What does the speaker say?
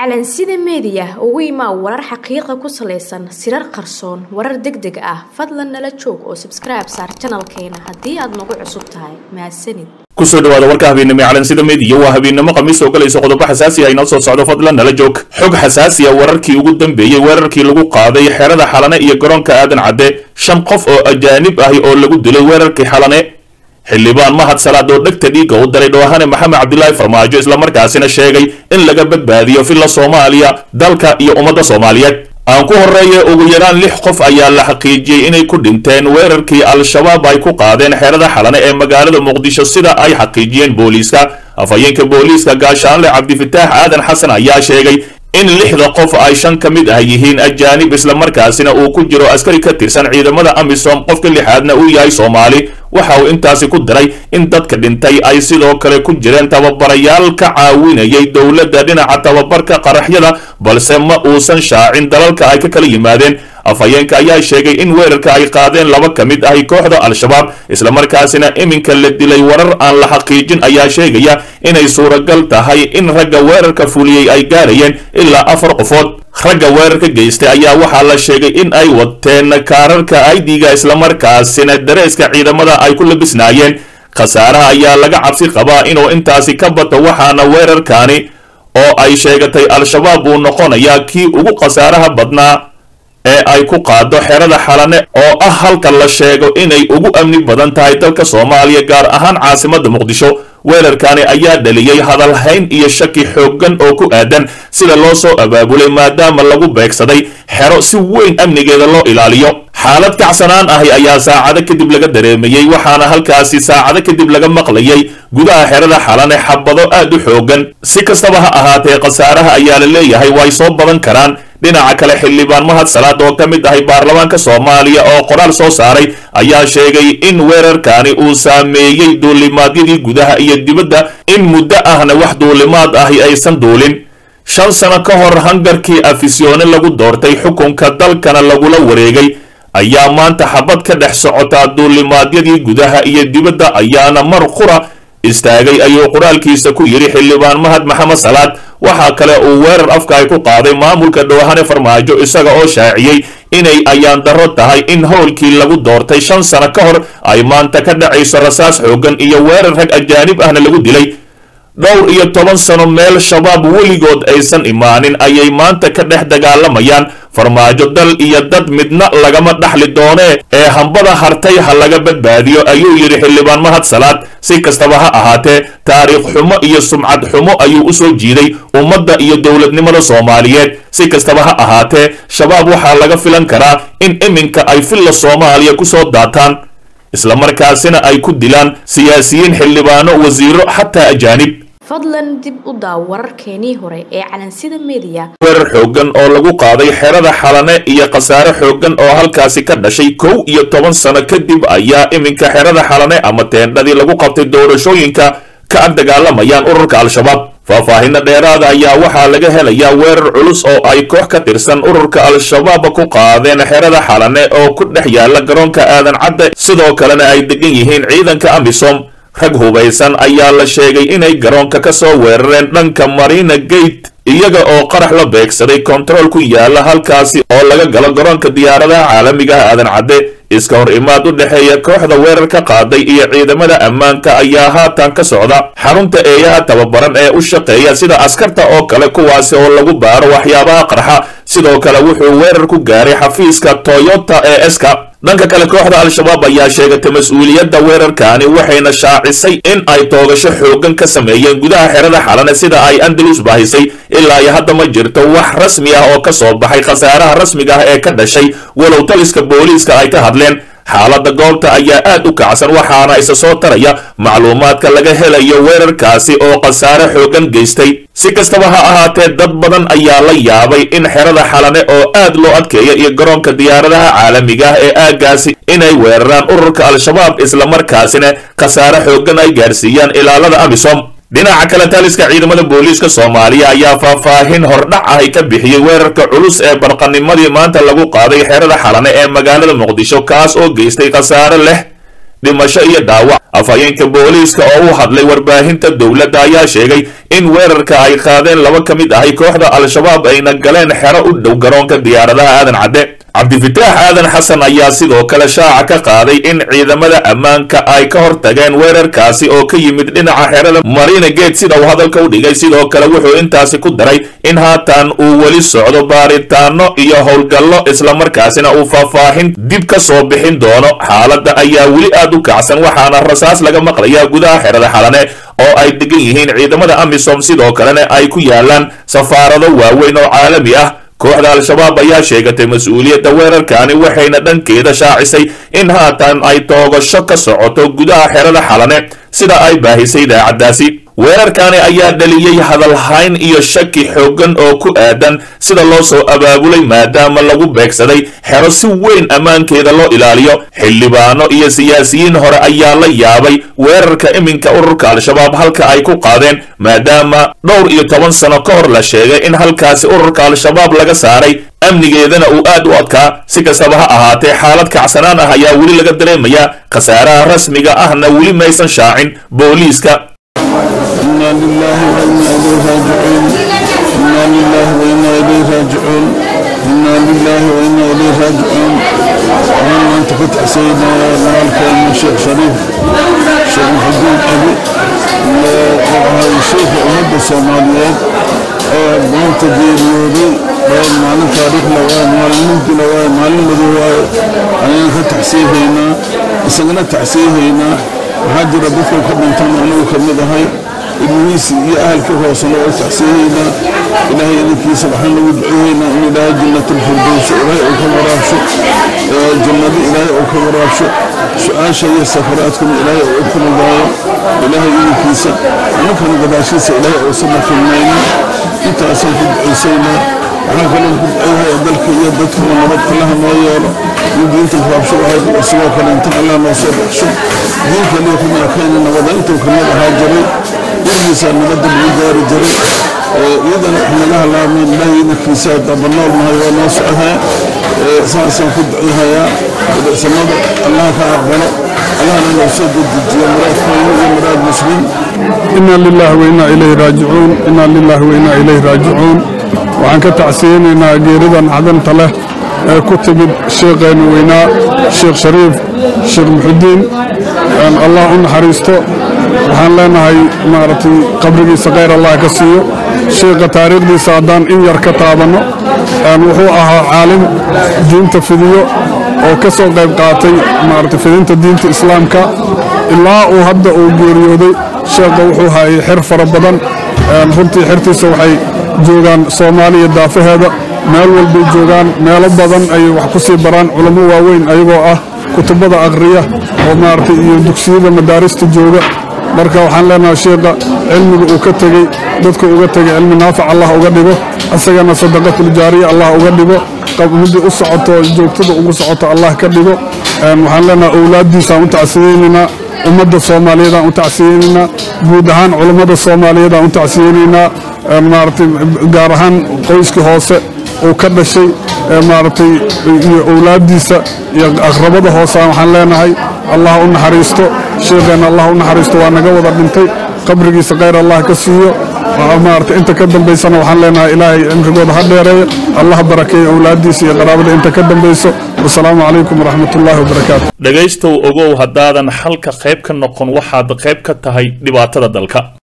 calansida meediya ugu imaa warar xaqiiqa ku salaysan sirar qarsoon warar deg deg ah fadlan nala joog oo sabskribe saar janalkeena haddii aad nagu cusub tahay mahadsanid kusoo dhawaada warka habeennimo ee calansida meediya waa habeennimo khamiis oo galayso qodobo xasaasi ah inoo soo socdo fadlan nala joog xog xasaasi ah wararkii ugu dambeeyey weerarkii lagu qaaday xerada xalane iyo garoonka aadan cadde shan qof oo ajaanib ahi oo lagu dilay weerarkii xalane xildhibaan mahad salaad oo dhegta dhiigga u daray dhowahane maxamed cabdilaahi farmaajo islamarkaasina sheegay in laga badbaadiyo filla soomaaliya dalka iyo ummadda soomaaliyeed aan ku horreeye ugu yaraan lix qof ayaa la xaqiijiyey inay ku dhinteen weerarkii al-shabaab ay ku qaadeen xerada xalane ee magaalada muqdisho sida ay xaqiijiyeen booliiska afhayeenka booliiska gaashaanle cabdifataax aadan xasan ayaa sheegay in lixda qof ay shan ka mid ah yihiin ajaanib islamarkaasina uu ku jiro askari ka tirsan ciidamada amisom qofka lixaadna uu yahay soomaali waxa uu intaasi ku diray in dadka dhintay ay sidoo kale ku jireen tababarayaal ka caawinayay dowladda dhinaca tababarka qaraxyada balse ma uusan shaacin dalalka ay ka kala yimaadeen afhayeenka ayaa sheegay in weerarka ay qaadeen laba ka mid ahi kooxda al-shabaab islamarkaasina iminka la dilay warar aan la xaqiijin ayaa sheegaya inay suuragal tahay in ragga weerarka fuliyey ay gaarayeen ilaa afar qofood ragga weerarka geystay ayaa waxaa la sheegay in ay wateen kaararka aidiga islamarkaasina dareeska ciidamada ay ku labisnaayeen khasaaraha ayaa laga cabsi qabaa inuu intaasi ka bato waxaana weerarkaani oo ay sheegatay al-shabaab uu noqonayaa kii ugu khasaaraha badnaa ee ay ku qaado xerada xalane oo ah halka la sheego inay ugu amni badan tahay dalka soomaaliya gaar ahaan caasimadda muqdisho weerarkaani ayaa dhaliyey hadalhayn iyo shaki xooggan oo ku aadan sida loo soo abaabulay maadaama lagu beegsaday xero si weyn amnigeeda loo ilaaliyo xaalad kacsanaan ahi ayaa saacado kadib laga dareemayey waxaana halkaasi saacado kadib laga maqlayay gudaha xerada xalane xabado aad u xooggan si kastaba ha ahaatee khasaaraha ayaa la leeyahay way soo badan karaan dhinaca kale xildhibaan mahad salaad oo ka mid ahay baarlamaanka soomaaliya oo qoraal soo saaray ayaa sheegay in weerarkaani uu saameeyey duulimaadyadii gudaha iyo dibadda in muddo ahna wax duulimaad ahi aysan duulin shan sano ka hor hangarkii afisyoone lagu doortay xukunka dalkana lagula wareegay ayaa maanta xabad ka dhex socotaa duulimaadyadii gudaha iyo dibadda ayaana mar qura istaagay ayuu qoraalkiisa ku yidhi xildhibaan mahad maxamed salaad waxaa kale uu weerar afka ay ku qaaday maamulka dhowahane farmaajo isaga oo shaaciyey inay ayaan darro tahay in howlkii lagu doortay shan sano ka hor ay maanta ka dhacayso rasaas xooggan iyo weerar rag ajaanib ahna lagu dilay dhowr iyo toban sano meel shabaab weligood aysan imaanin ayay maanta ka dhex dagaalamayaan farmaajo dal iyo dad midna lagama dhaxli doonee ee hambada hartay ha laga badbaadiyo ayuu yidhi xildhibaan mahad salaad si kastaba ha ahaatee taariikh xumo iyo sumcad xumo ayuu u soo jiiday ummadda iyo dowladnimada soomaaliyeed si kastaba ha ahaatee shabaab waxaa laga filan karaa in iminka ay filla soomaaliya ku soo daataan islamarkaasina ay ku dilaan siyaasiyiin xildhibaano wasiiro xataa ajaanib fadlan dib u daaw wararkeenii hore ee calansida meediya weerar xooggan oo lagu qaaday xerada xalane iyo khasaare xooggan oo halkaasi ka dhashay kow iyo toban sano kadib ayaa iminka xerada xalane ama teendhadii lagu qabtay doorashooyinka ka ag dagaalamayaan ururka al-shabaab faahfaahinno dheeraada ayaa waxaa laga helayaa weerar culus oo ay koox ka tirsan ururka al-shabaab ku qaadeen xerada xalane oo ku dhex yaala garoonka aadan cadde sidoo kalena ay degan yihiin ciidanka amisom rag hubaysan ayaa la sheegay inay garoonka ka soo weerareen dhanka marina gate iyaga oo qarax la beegsaday kontarool ku yaala halkaasi oo laga galo garoonka diyaaradaha caalamiga ah aadan cadde iska hor imaad u dhexeeya kooxda weerar ka qaaday iyo ciidamada ammaanka ayaa haatan ka socda xarunta eeyaha tababaran ee u shaqeeya sida askarta oo kale kuwaasi oo lagu baaro waxyaabaha qarxa sidoo kale wuxuu weerar ku gaaray xafiiska toyota ee eska dhanka kale kooxda al-shabaab ayaa sheegatay mas-uuliyadda weerarkaani waxayna shaacisay in ay toogasho xooggan ka sameeyeen gudaha xerada xalane sida ay andalus bahisay ilaa iyo hadda ma jirto wax rasmi ah oo ka soo baxay khasaaraha rasmiga ah ee ka dhashay walow taliska booliiska ay ka hadleen xaaladda goobta ayaa aad u kacsan waxaana isa soo taraya macluumaadka laga helayo weerarkaasi oo khasaare xooggan geystay si kastaba ha ahaatee dad badan ayaa la yaabay in xerada xalane oo aad loo adkeeya iyo garoonka diyaaradaha caalamiga ah ee aaggaasi inay weeraraan ururka al-shabaab islamarkaasina khasaare xooggan ay gaarsiiyaan ilaalada amisom dhinaca kale taliska ciidamada booliiska soomaaliya ayaa faahfaahin hordhac ahi ka bixiyey weerarka culus ee barqanimadii maanta lagu qaaday xerada xalane ee magaalada muqdisho kaas oo geystay khasaare leh dhimasho iyo dhaawac afhayeenka booliiska oo u hadlay warbaahinta dowladda ayaa sheegay in weerarka ay qaadeen laba ka mid ahay kooxda al-shabaab ayna galeen xero u dhow garoonka diyaaradaha aadan cadde cabdifitaax aadan xasan ayaa sidoo kale shaaca ka qaaday in ciidamada ammaanka ay ka hortageen weerarkaasi oo ka yimid dhinaca xerada marina gate sida uu hadalka u dhigay sidoo kale wuxuu intaasi ku daray in haatan uu weli socdo baaritaano iyo howlgallo islamarkaasina uu faahfaahin dib ka soo bixin doono xaaladda ayaa weli aad u kacsan waxaana rasaas laga maqlayaa gudaha xerada xalane oo ay degan yihiin ciidamada amisom sidoo kalena ay ku yaalaan safaarado waaweyn oo caalami ah kooxda al-shabaab ayaa sheegatay mas-uuliyadda weerarkaani waxayna dhankeeda shaacisay in haatan ay toogasho ka socoto gudaha xerada xalane sida ay baahisay idaacaddaasi weerarkaani ayaa dhaliyey hadalhayn iyo shaki xooggan oo ku aadan sida loo soo abaabulay maadaama lagu beegsaday xero si weyn ammaankeeda loo ilaaliyo xildhibaano iyo siyaasiyiin hore ayaa la yaabay weerarka iminka ururka al-shabaab halka ay ku qaadeen maadaama dhowr iyo toban sano ka hor la sheegay in halkaasi ururka al-shabaab laga saaray amnigeedana uu aad u adkaa si kastaba ha ahaatee xaalad kacsanaan ah ayaa weli laga dareemayaa khasaaraha rasmiga ahna weli maysan shaacin booliiska إنا لله وإنا إليه راجعون إنا لله وإنا إليه راجعون إنا لله وإنا إليه راجعون اللهم أنت فتح سيدنا مالك الشيخ شريف الشيخ محمود أبي الشيخ أمد الصوماليات maanta geeriyooday waa maalin taariikhla waa maalin mugdila waa maalin madow waaye ayaan ka taxsiihaynaa isagana taxsiihaynaa waxaa jira dadka ka dhintan anagu ka mid ahay ilmihiisi iyo ahalkii hoosena waa taxsiihaynaa ilaahay idinkiisa waxaan lagu duceeyaynaa in ilaahay jannatulfirdowso ilaahay uu ka waraabsho jannado ilaahay uu ka waraabsho su-aasha iyo safaraadkuna ilaahay uu kuludaayo ilaahay idinkiisa annakana gadaashiisa ilaahay uusan filmaynin intaasaan ku ducaysaynaa waxaan kaloo ku duceeyahay dalka iyo dadkana nabad allaha noo yeelo in diinta raabsho ahayd sidoo kale inta allah noo soo baxsho diinka liyo kuma ekayna nabada intuu kamid ahaa jiray gurigiisaa nabadda lagu gaari jiray iyadana wax naga halaamayn ilaahay idinkiisa daba nool mahay waa noo socdaa saasaan ku duceeyahayaa samada allah ka aqbalo allahna noo soo dedejiyo muraadkayna iyo muraad muslim إنا لله وإنا إليه راجعون إنا لله وإنا إليه راجعون waxaan ka tacsiyeynaynaa geeridan cadanta leh ee ku timid sheekheenu weynaa sheekh shariif sheekh muxudiin allah u naxariisto waxaan leenahay maaragtay qabrigiisa khayr allah ka siiyo sheekha taariikhdiisa haddaan in yar ka taabanno wuxuu ahaa caalim diinta fidiyo oo ka soo qayb qaatay maaragtay fidinta diinta islaamka ilaa uu hadda uu geeriyooday sheekha wuxuu hayay xer fara badan runtii xertiisa waxay joogaan soomaaliya daafaheeda meel walbay joogaan meelo badan ayay wax ku sii baraan culamo waaweyn ayagoo ah kutubada akhriya oo maaragtay iyo dugsiyada madaarista jooga marka waxaan leenahay sheekha cilmiga uu ka tegey dadka uga tegay cilmi naafic allah uga dhigo isagana sadaqatuljaariya allah uga dhigo midii u socoto joogtada ugu socoto allah ka dhigo waxaan leenahay owlaaddiisaan u tacsiyeynaynaa ummadda soomaaliyeedaan u tacsiyeynaynaa guud ahaan culammada soomaaliyeedaan u tacsiyeynaynaa maaragtay gaar ahaan qoyskii hoose uu ka dhashay maaragtay iyo owlaaddiisa iyo aqrabada hoosaan waxaan leenahay allah u naxariisto sheekheenna allah u naxariisto waa naga wada dhintay qabrigiisa khayr allah ka siiyo maaragtay inta ka dambaysana waxaan leenahay ilaahay cimrigooda ha dheereeyo allah barakeeyo owlaaddiisa iyo qaraabada inta ka dambayso wasalaamu calaykum waraxmatullaahi wabarakaatu dhegaystow ogow haddaadan xalka qayb ka noqon waxaad qayb ka tahay dhibaatada dalka